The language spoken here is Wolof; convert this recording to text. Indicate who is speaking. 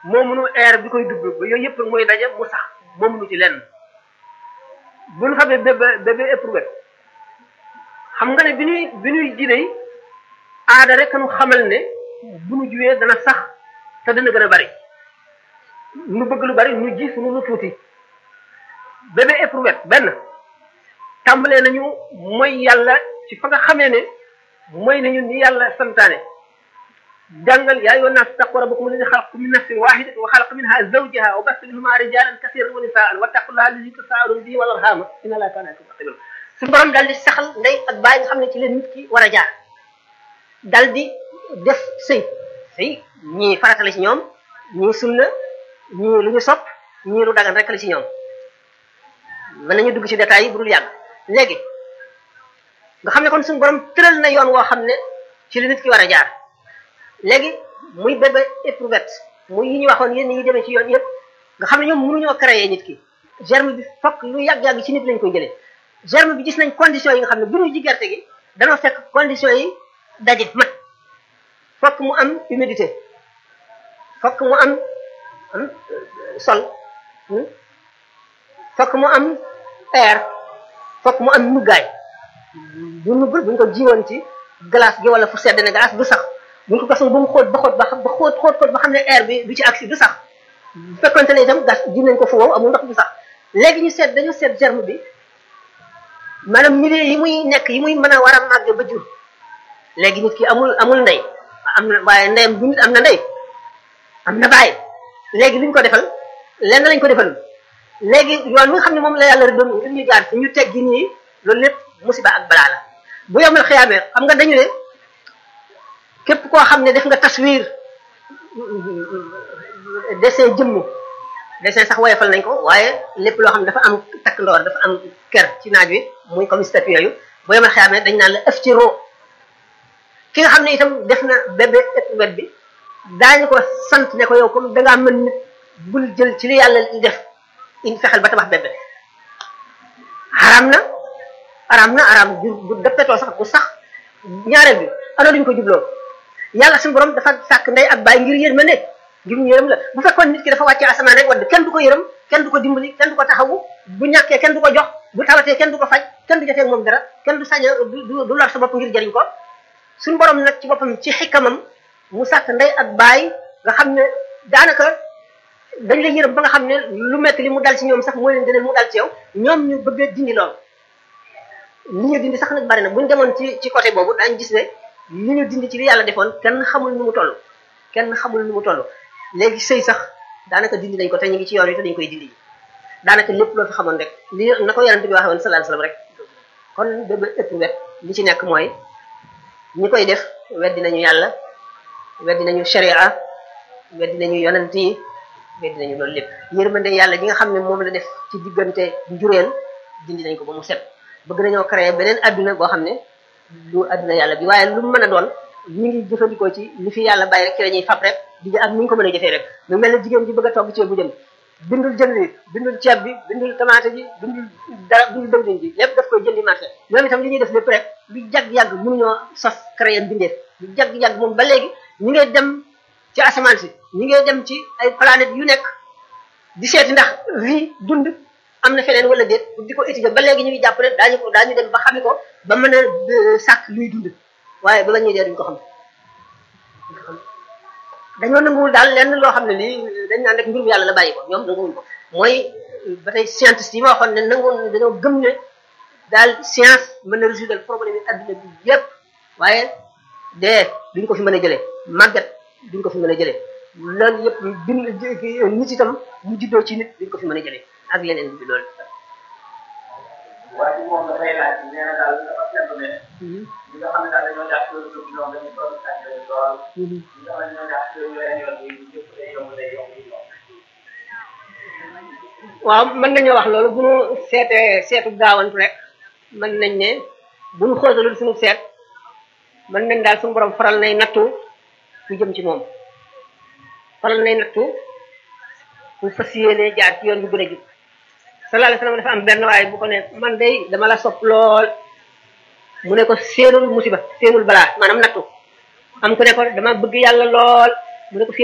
Speaker 1: moomunu air bi koy dugg ba yooyu yëpp mooy daje mu sax moomunu ci lenn bu ñu xamee bébé bébé éprouvette xam nga ne bi ñuy bi ñuy jiney aada rek nu xamal ne bu nu juwee dana sax te dana gën a bari nu bëgg lu bari nu gis nu lu tuuti bébé éprouvette benn tàmbalee nañu mooy yàlla ci fa nga xamee ne mooy nañu ni yàlla santaane jàngal yaa ayyuhan naas taqu rabbakum alladi xalaqakum min nafsin wahidatin wa xalaqa minha zawjaha wa bassa minhuma rijalan kasiran wa nisaan wattaqullaha alladi tasaaluna bihi wal arhama inna allaha kaana alaykum raqiban
Speaker 2: suñu borom daal di saxal ndey ak baay nga xam ne ci leen nit ki war a jaar dal di def sëy sëy ñii farata la ci ñoom ñii sunna ñii lu ñu sopp ñii lu dagan rek la ci ñoom mën nañu dugg ci détails yi bu dul yàgg léegi nga xam ne kon suñu borom tëral na yoon woo xam ne ci li nit ki war a jaar léegi muy bébé éprouvette muy yi ñu waxoon yéen yi demee ci yoon yëpp nga xam ne ñoom mënuñoo créer nit ki germe bi fokk lu yàgg-yàgg ci nit lañ koy jëlee germe bi gis nañ conditions yi nga xam ne bu ñu ji gerte gi danoo fekk conditions yi daje mat fokk mu am humidité fokk mu am am sol fokk mu am air fokk mu am nuggaay bu nuggul buñ ko jiwoon ci glace gi wala fu sedd ne glace du sax buñ ko gasoon ba mu xóot ba xóot ba ba xóot xóot xóot ba xam ne air bi du ci agsi du sax bu fekkonte ne itam gas ji nañ ko fu wow amul ndox du sax léegi ñu seet dañu seet germe bi maanaam milieu yi muy nekk yi muy mën a war a màgg ba jur léegi nit ki amul amul ndey am na waaye ndeyam bu nit am na ndey am na bàyyi léegi li ñu ko defal lenn lañ ko defal léegi yoon wi nga xam ne moom la yàlla doon ngir ñu jaar fi ñu teggi nii loolu lépp musiba ak balaa la bu yomal xiyaamee xam nga dañu ne képp koo xam ne def nga taswiir dessin jëmm dessin sax woyofal nañ ko waaye lépp loo xam ne dafa am takk ndoor dafa am ker ci naaj wi muy comme statue yooyu bu yomal xiyaamee dañ naan la ëf ci roo ki nga xam ne itam def na bébé éprouvette bi daañu ko sant ne ko yow comme dangaa mën nit bul jël ci li yàlla def in fexel ba tabax bébé xaram na araam na araam bu bu dëppetoo sax bu sax ñaareel bi ana duñ ko jubloo yàlla suñu borom dafa sàkk ndey ak baay ngir yërmande ngir ñu yërëm la bu fekkoon nit ki dafa wàccee asamaan rek wadd kenn du ko yërëm kenn du ko dimbali kenn du ko taxawu bu ñàkkee kenn du ko jox bu tawatee kenn du ko faj kenn du jotee moom dara kenn du sañ du du lor sa bopp ngir jëriñ ko suñu borom nag ci boppam ci xikkamam mu sàkk ndey ak baay nga xam ne daanaka dañ lay yërëm ba nga xam ne lu metti li mu dal ci ñoom sax moo leen dina mu dal ci yow ñoom ñu bëgg a dindi lool li ñu dindi sax nag bari na buñ demoon ci ci côté boobu daañu gis ne li ñu dindi ci li yàlla defoon kenn xamul nu mu toll kenn xamul nu mu toll léegi sëy sax daanaka dindi nañ ko te ñu ngi ci yoon wi te dañ koy dindi daanaka lépp loo fi xamoon rek li na ko yonente bi waxee woon sallallahu alayhi wasallam rek kon bébé éprouvette li ci nekk mooy ñi koy def weddi nañu yàlla weddi nañu sharia weddi nañu yonent yi weddi nañu loolu lépp yërmande yàlla gi nga xam ne moom la def ci diggante njureel dindi nañ ko ba mu set bëgg nañoo créer beneen adduna boo xam ne du adduna yàlla bi waaye lu mu mën a doon ñu ngi jëfandikoo ci li fi yàlla bàyyi rek ci la ñuy fab rek di ak ni ñu ko mën a jëfee rek lu mel ne jigéen ji bëgg a togg ceeb bu jëm bindul jënd bi bindul ceeb bi bindul tomate ji bindul dara bindul dëwlin ji lépp daf koy jëndi marché ñoom itam li ñuy def lépp rek lu jagg-yàgg mënuñoo sos créer mbindeef lu jagg-yàgg moom ba léegi ñu ngay dem ci asamaan si ñu ngay dem ci ay planète yu nekk di seeti ndax vie dund am na feneen wala déet di ko étudier ba léegi ñu ngi jàpp ne daañu ko daañu dem ba xami ko ba mën a sàkk luy dund waaye ba la ñuy dee duñ ko xam dañoo nanguwul daal lenn loo xam ne lii dañ naan rek mbirum yàlla la bàyyi ko ñoom nanguwul ko mooy ba tey scientiste yi ma waxoon ne nanguwul dañoo gëm ne daal science mën na résoudre problème yi adduna bi yépp waaye dee duñ ko fi mën a jëlee màggat duñ ko fi mën a jëlee loolu yëpp bind nit itam mu juddoo ci nit duñ ko fi mën a jëlee ak leneen bi loolu.
Speaker 3: waaye moom dafay laaj nee na daal dafa seetlu ne. ñi nga xam ne daal dañoo jàpp loolu ñoom ñoom dañuy toll saa ñu leen lool. ñi nga xam ne dañoo jàpp loolu yeneen yoon yi yëpp day yomb day yomb yi yomb.
Speaker 2: waaw mën nañoo wax loolu bu ñu seetee seetu gaawantu rek mën nañ ne bu ñu xóotalul suñu seet mën nañ daal suñu borom faral nay nattu ku jëm ci moom faral nay nattu ku fas yéene jaar ci yoon bu gën a jub sallallahu alayhi wasallam dafa am benn waaye bu ko ne man day dama la sopp lool mu ne ko séenul musiba séenul balaa maanaam nattu am ku ne ko dama bëgg yàlla lool mu ne ko